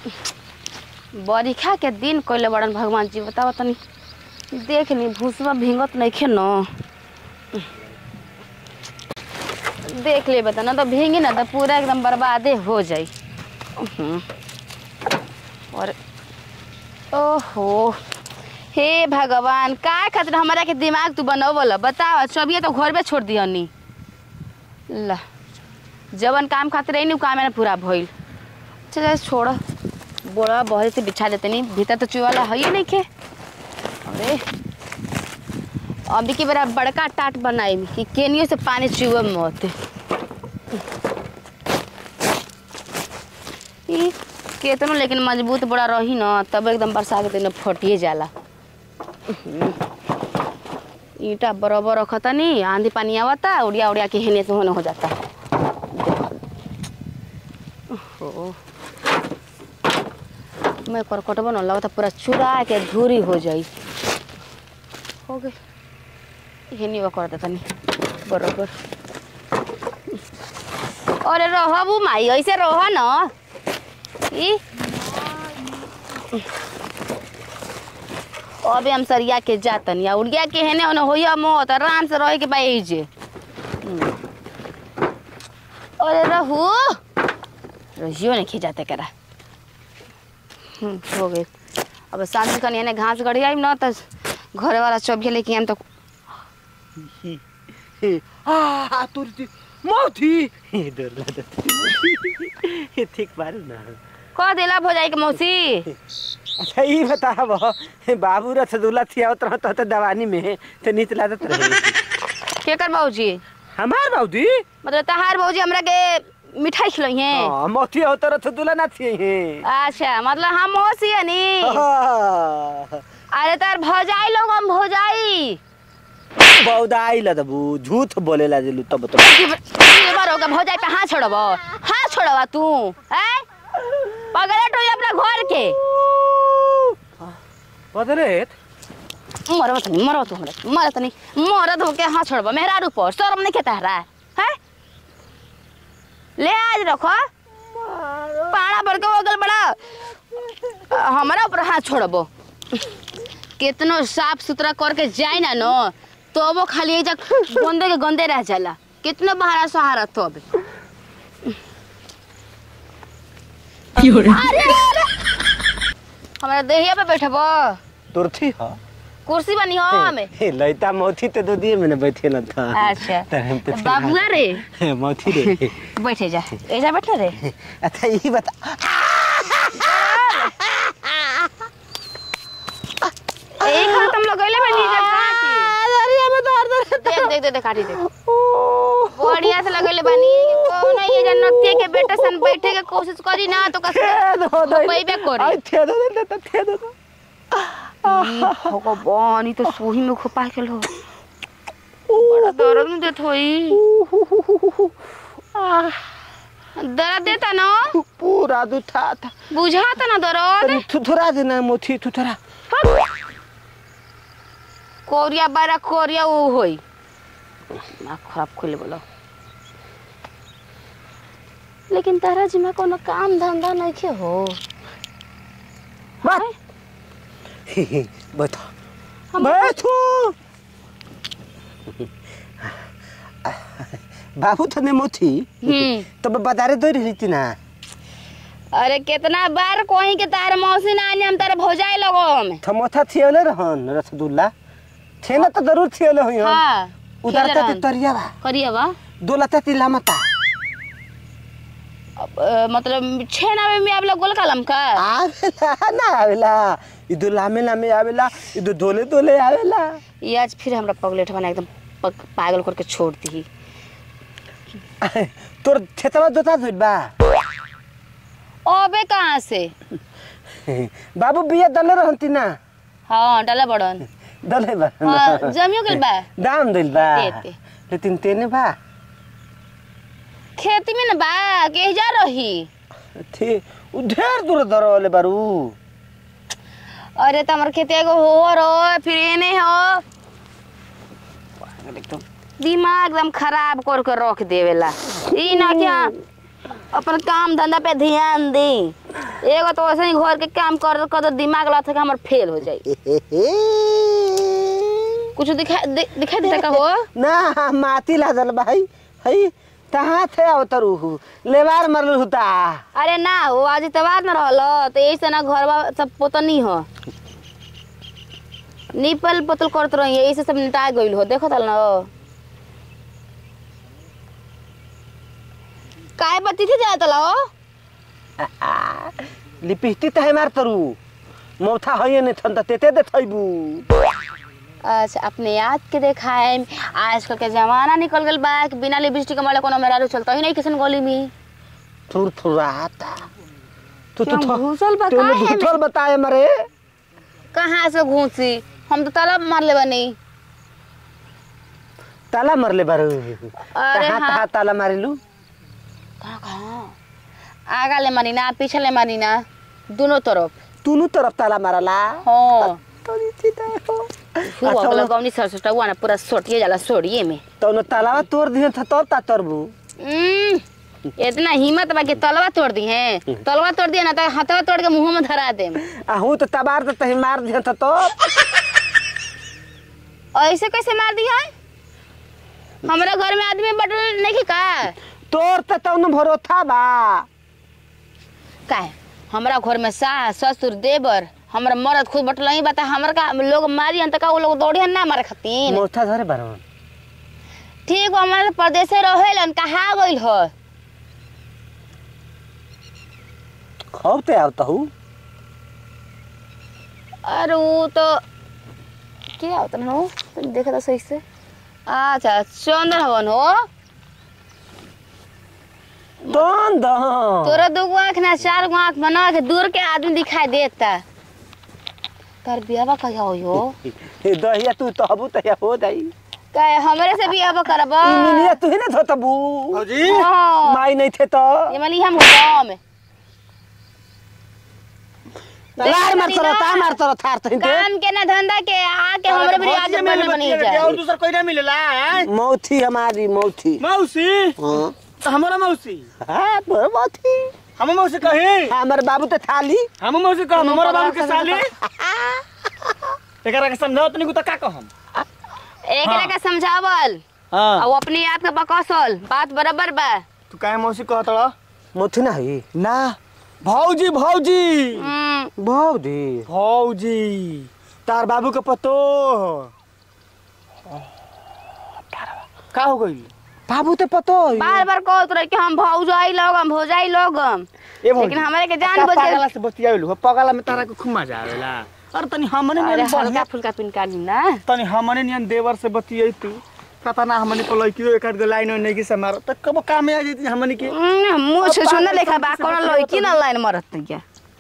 बरिखा के दिन कइले बड़न भगवान जी बताओ तनी देख ली भूसवा भींगत नइखे न देख ले बता ना तो भींगी ना तो पूरा एकदम बर्बादे हो जाई उहुं। और ओहो हे भगवान का खातिर हमारा के दिमाग तू बनवल बताओ चबिए तो घर में छोड़ दियनी ला जवन काम खातिर रही उ काम है ना पूरा भइल चल छोड़ बोरा बहरे से बिछा देते नहीं भीतर तो चुवाला है ही नहीं के अरे अभी की बड़ा बड़का टाट बनाई कि केनियो से पानी चुए मत ई केतनो लेकिन मजबूत बड़ा रही ना तब एकदम बरसा के दिन फटिए जाला ईटा बराबर रखता नहीं आंधी पानी आवता उड़िया उड़िया के हेने से होने हो जाता ओहो मैं करकट बन लगता पूरा चुरा के धूरी हो जाई हो गई हेनी वो कर देता नहीं बराबर अरे रह बू माई ऐसे रह न ई अबे हम सरिया के जातन या उड़िया के हेने ओने होइया मत आराम से रहे के बा जे अरे रहू रहियो ने खिजाते करा हम्म, हो गए अब शाम कनी एने घास गड़ी आई न त घरे वाला चबिया लेके आम तो आ तुरती मौथी डर लागत ये ठीक बारू ना कह देला भौजाई के मौसी अच्छा ई बताब बाबू रसगुल्ला थियावत रहत त दवानी में त नीत लागत रहे के कर बाबूजी हमार बाबूजी मतलब तहार बाबूजी हमरा के मिठाई खिलाई है हां मौथी होत रसगुल्ला ना थिए हैं अच्छा मतलब हम मौसी है नी अरे तार भौजाई लोग हम भौजाई बौदाई लदबू झूठ बोलेला जिलू तब तो बार होगा भौजाई पे हाथ छोड़ब हाथ छोड़ब तू हैं पगले तो अपना घर के बदरेत मरब त नहीं मरब तू हमरा मरत नहीं मरद होके हाथ छोड़ब मेहरारू पर शर्म नहीं खेता है हैं ले आज रखो पाड़ा भर के हो गल बड़ा हमारा ऊपर हाथ छोड़ब कितनो साफ सुथरा करके जाए ना नो तो वो खाली एजा गंदे के गंदे रह जाला कितनो बहारा सहारा तो अब अरे अरे हमारा देहिया पे बैठब तुरथी ह कुर्सी बनी हो हमें हे लइता मौथी ते दो दिए मैंने बैठे न था अच्छा त हम तो बाबुआ रे मौथी रे बैठे जा ऐसा बैठे रे अच्छा यही बता एक हाथ तुम लोग गइले बनी जा काटी देख देख देख देख काटी देख बढ़िया से लगइले बनी कौन है ये जन्नतिया के बेटा सन बैठे के कोशिश करी ना तो कस पैबे करी आई थे दो दे दे थे दो भगवान ई तो सोही में खुपा के लो बड़ा दर्द में देत होई दर्द देता ना पूरा दुठा था बुझाता ना दर्द थुथुरा देना मोथी थुथुरा कोरिया बारा कोरिया वो होई ना खराब खोले बोलो लेकिन तारा जी में कोनो काम धंधा नहीं के हो बात बता हम- बैठो बाबू थने मोथी हम्म तब बाजारे दौड़ रही थी ना अरे कितना बार कोई के तार मौसी ना आने हम तारे भौजाई लगो हम थमोथा थियोले रहन रसगुल्ला थे ना तो जरूर थियोले हुई हम हाँ उधर तक तरिया बा करिए बा दोलता तिलामता अब, अ, मतलब छेना में में आप लोग गोल कलम का आवेला ना आवेला इदो लामे लामे आवेला इदो दोले दोले आवेला ये आज फिर हमरा पगलेट बना एकदम पग- पागल करके छोड़ दी तोर खेतवा जोता धोइल बा अबे कहाँ से बाबू बिया दले रहंती ना हाँ डाला बड़न दले बा हाँ जमियो गइल बा दाम दिल बा देते। लेकिन तेने बा खेती में न बा के जा रही थे उ ढेर दूर दरवले बारू अरे तमर खेती एगो हो रो फिर एने हो दिमाग एकदम खराब कर के रख देवेला ई ना कि हाँ, अपन काम धंधा पे ध्यान दी एगो तो वैसे ही घर के काम कर कर दिमाग लगा था कि हमर फेल हो जाई कुछ दिखा दि, दिखाई देता का हो ना माती लादल भाई हई तहाँ थे अवतरू लेवार मरल हुता अरे ना हो आज इतवार न रहल तो यही से ना घर सब पोतनी हो निपल पोतल करत रही यही से सब निटा गइल हो देखो तल ना काय बत्ती थी जात हो लिपिस्टी तहे मार तरु मौथा हइए ने थन त तेते दे थइबू अच्छा अपने याद के देखाए आजकल के जमाना निकल गल बा कि बिना लिपस्टिक के मारे कोनो मेरा चलता ही नहीं किसन गली में थुर थुराता तू क्यों तो घुसल बा तूने काहे में? भूतल बताए मरे कहाँ से घूसी हम तो तालाब मार ले बनी ताला मरले बारू अरे कहाँ हाँ। कहाँ ताला मारिलू कहाँ कहाँ आगा ले मारी ना पीछे ले मारी ना दोनों तरफ तूनु तरफ ताला मारला हाँ तोरी चिता हो खूब अगला गौनी सरसोटा हुआ ना पूरा सोटिए जाला सोड़िए में तौनो तालावा तोड़ दिए था तब ता तरबू हम्म, इतना हिम्मत बा कि तलवा तोड़ दी है तलवा तोड़ दिया ना तो हथवा तोड़ के मुंह में धरा दे आ हूँ तो तबार तो तही मार दिए था तो ऐसे कैसे मार दी है हमारा घर में आदमी बटल नहीं का तोर तो तौनो भरोथा बा का है? हमारा घर में सास ससुर देवर हमारा मर्द खुद बटल नहीं बता हमारा का लोग मारी हन त का वो लोग दौड़े ना मारे खातिर मोथा धरे बारन ठीक बा हमारे परदेसे रहेलन कहा गइल हो खब ते आवता हूँ अरे वो तो क्या होता ना हो तुम देखा था सही से अच्छा चंदन हवन हो तोन दह तोरा दो गो आँख ना चार गो आँख बना के दूर के आदमी दिखाई देता कर बियावा कहिया हो यो दहिया तू तहबू तहिया हो जाई कहे हमरे से बियावा करब इमिलिया तू ही ना धोतबू भौजी हाँ माई नहीं थे तो ये मली हम गाँव में लार मार तोरा ता मार तोरा थार तही ते काम के ना धंधा के आके हमरे भी आज बन बनी जाए और दूसर कोई ना मिलेला हैं? मौथी हमारी मौथी मौसी हाँ तो हमारा मौसी हाँ तोर मौथी हम मौसी कही हमारे बाबू तो थाली हम मौसी कह हमारा बाबू के साली एकरा के समझाओ तनी को का कहम एक हाँ। का समझावल हां और अपने आप के बकसल बात बराबर बा तू काहे मौसी कहतड़ा मौथी ना है ना भौजी भौजी हम्म, भौजी भौजी तार बाबू के पतो का हो गई बाबू तो पतो है। बार बार कहत रहे कि हम भौजाई लोग हम भौजाई लोग हम ए भौजी लेकिन हमारे के जान का बुझ पागला के से बतियाइल हो पागला में तारा को खूब मजा आवेला अरे तनी हमने अरे नियन हल्का बढ़िया फुल्का पिनका ली ना तनी हमने नियन देवर से बतियाई तू पता ना हमने को लड़की एक आध गो लाइन नहीं की से मार त कब काम में आ जाती हमने के हम्म, मुँह से सुन लेखा बा कोनो लड़की ना लाइन मरत क्या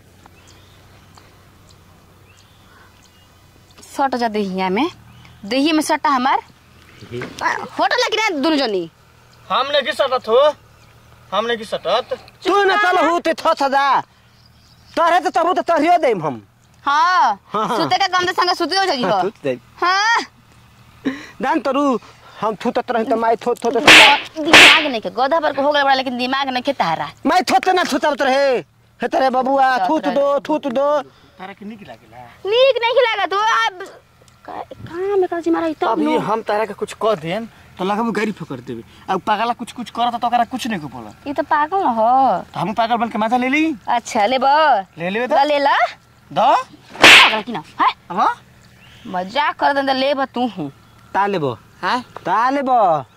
सट जा दहिया में दहिया में सटा हमार होटल लगी ना दुनु जनी हमने की सटत हो हमने की सटत तू ना चल हूँ ते थो सदा तोरे तो तबू तो तोरियो देम हम हाँ हाँ, हाँ। सुते का गम से संग सुते हो जाई हो तू दे हाँ जान तरू हम थू तत रही तो माई थो थो तो दिमाग नहीं के गधा पर को हो गया बड़ा लेकिन दिमाग नहीं के तारा माई थो ते ना थू तत रहे हे तेरे बबुआ थूत दो थूत दो तारा के निक लागेला नीक नहीं खिलागा तू अब कहाँ में कर जी मारा तो अभी हम तारा के कुछ कह देन तो लगब गाड़ी फकर देबे अब पागला कुछ कुछ करत तो ओकरा कुछ नहीं को बोला ये तो पागल न हो तो हम पागल बन के माथा ले ली अच्छा ले बा ले लेबे ला तो ले ला दो पागल की ना है हां मजाक कर दे ले बा तू हूँ ता लेबो हां ता लेबो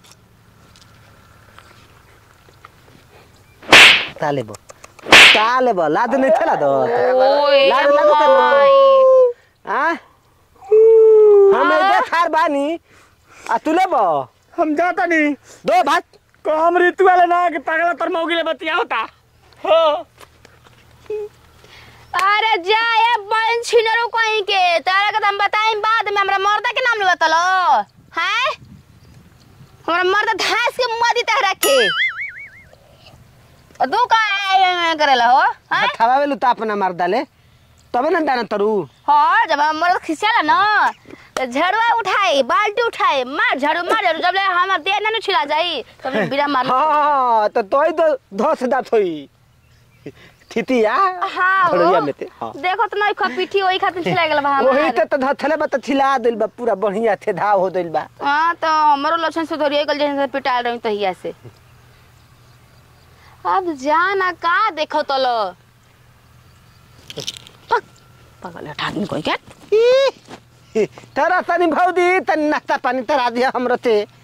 ता लेबो ता लेबो लाद नहीं थला दो ओए लाद लाद माई। आ हम इधर खार बानी आ तू लेबो हम जाता नहीं दो भात को हम ऋतु वाले ना कि पागला तर मौगी ले बतिया होता हो अरे जा ये बहन छिनरो कहीं के तारा के तो हम बताएं बाद में हमरा मर्दा के नाम ले बतलो हैं हमरा मर्दा धास के मदी तहरा के और तू का करेला हो हैं खावा वेलु ता अपना मार डाले तबे ना दाना तरू हाँ जब हम मर्द खिसियाला ना तो झड़ुआ उठाए बाल्टी उठाए मार झाड़ू मार झाड़ू जब ले हमार देह ना छिला जाई तब बिना मार हाँ तो तोय तो धस दात होई थितिया हाँ घड़िया हो में ते हाँ देखो तो नहीं खपीठी वही खातिर छिला गेल बा वही हमार त त धथले बा त छिला दिल बा पूरा बढ़िया थे धाव हो दिल बा हाँ तो हमारो लक्षण सुधरिए गल जैसे पिटाल रही तहिया से अब जाना का देखो तो लो पगल उठा दिन कोई क्या ई, तरा तनी भौदी तनी नाश्ता पानी तरा दिया हमरो ते